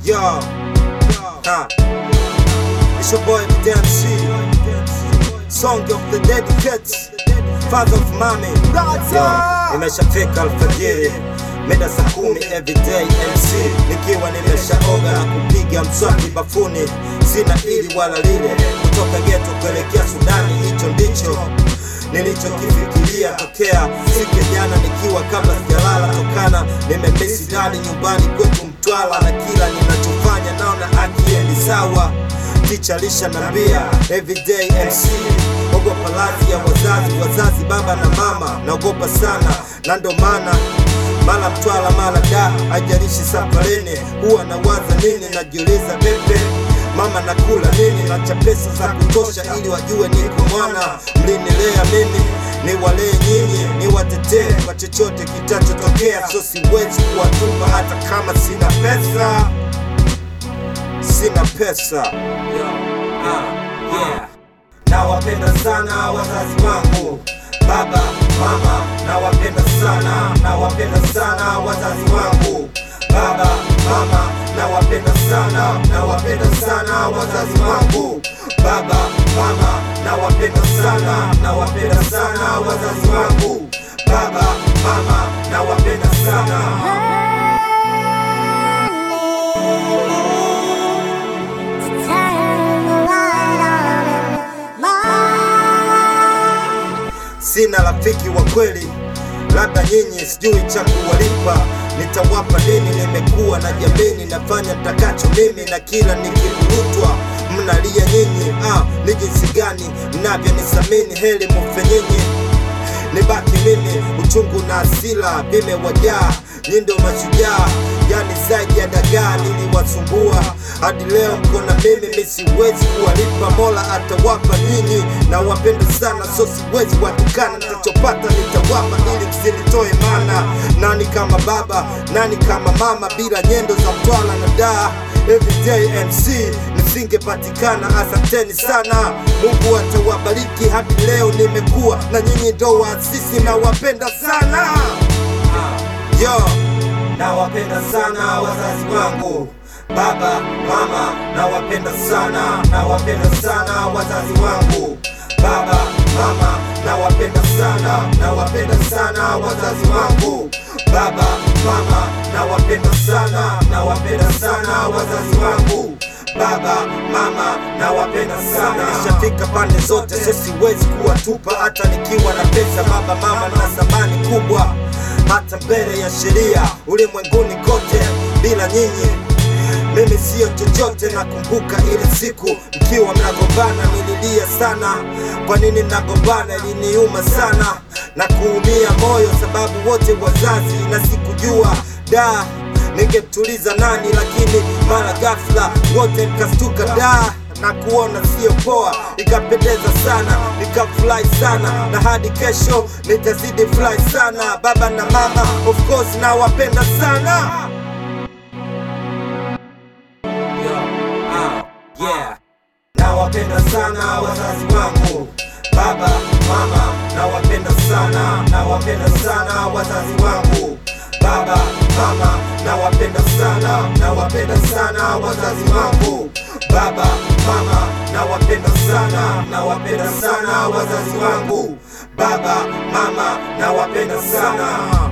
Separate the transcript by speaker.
Speaker 1: Yo, ha. It's your boy DMC. Song of the dedicates. Father of mami. Yo, imeshafika alfajiri mida saa kumi everyday MC nikiwa nimeshaoga na kupiga mswaki bafuni, sina ili wala lile, kutoka geto kuelekea Sudani, hicho ndicho nilichokifikiria tokea siku ya jana, nikiwa kabla sijalala tokana nimemisi ndani nyumbani kwetu Mtwala, na kila ninachofanya naona akiendi sawa. Ticha lisha nambia everyday MC, ogopa radhi ya wazazi, wazazi baba na mama, naogopa sana na ndo maana mara Mtwala mara da, haijalishi safarini, huwa nawaza nini, najiuliza pepe mama nakula nini, nacha pesa za kutosha ili wajue niko mwana, mlinilea mimi niwalee nyinyi, niwatetee kwa chochote kitachotokea, so siwezi kuwatupa hata kama sina pesa, sina pesa. Yo, ah, yeah. Nawapenda sana wazazi wangu, baba mama, nawapenda sana, nawapenda sana wazazi wangu, baba mama, nawapenda sana, nawapenda sana wazazi wangu, baba mama, nawapenda sana, nawapenda sana wazazi wangu, baba mama, nawapenda sana. Sina rafiki wa kweli, labda nyinyi, sijui cha kuwalipa. Nitawapa nini? Nimekuwa na jamini, nafanya takacho mimi, na kila nikivurutwa mnalia nyinyi. Ah, ni jinsi gani mnavyonisamini, heli mufe nyinyi nibaki mimi, uchungu na hasira vimewajaa, nyi ndio mashujaa, yani zaidi ya dagaa niliwasumbua, hadi leo mko na mimi, mi siwezi kuwalipa, Mola atawapa nyinyi, na wapenda sana, so siwezi watukana, nitachopata nitawapa, ili msinitoe mana. Nani kama baba, nani kama mama, bila nyendo za Mtwala na daa Everyday MC nisingepatikana. Asanteni sana, Mungu atawabariki. Hadi leo nimekuwa na nyinyi, ndo waasisi na wapenda sana yo, nawapenda sana wazazi wangu, baba mama, nawapenda sana, nawapenda sana wazazi wangu, baba mama, nawapenda sana, nawapenda sana wazazi wangu, baba mama, nawapenda sana, nawapenda sana wazazi wangu baba mama nawapenda sana. Nishafika pande zote, so siwezi kuwatupa hata nikiwa na pesa. Baba mama na thamani kubwa hata mbele ya sheria ulimwenguni kote. Bila nyinyi mimi siyo chochote. Nakumbuka ile siku mkiwa mnagombana, nililia sana. Kwa nini mnagombana? Iliniuma sana na kuumia moyo, sababu wote wazazi, na sikujua da ningemtuliza nani, lakini mara ghafla wote mkastuka da na kuona sio poa, ikapendeza sana, nikafurahi sana, na hadi kesho nitazidi furahi sana. Baba na mama of course nawapenda sana. Yo, ah, yeah. Nawapenda sana wazazi wangu, baba mama, nawapenda sana, nawapenda sana wazazi wangu, baba mama, nawapenda sana, nawapenda sana wazazi wangu, baba mama, nawapenda sana, nawapenda sana wazazi wangu, baba mama, nawapenda sana.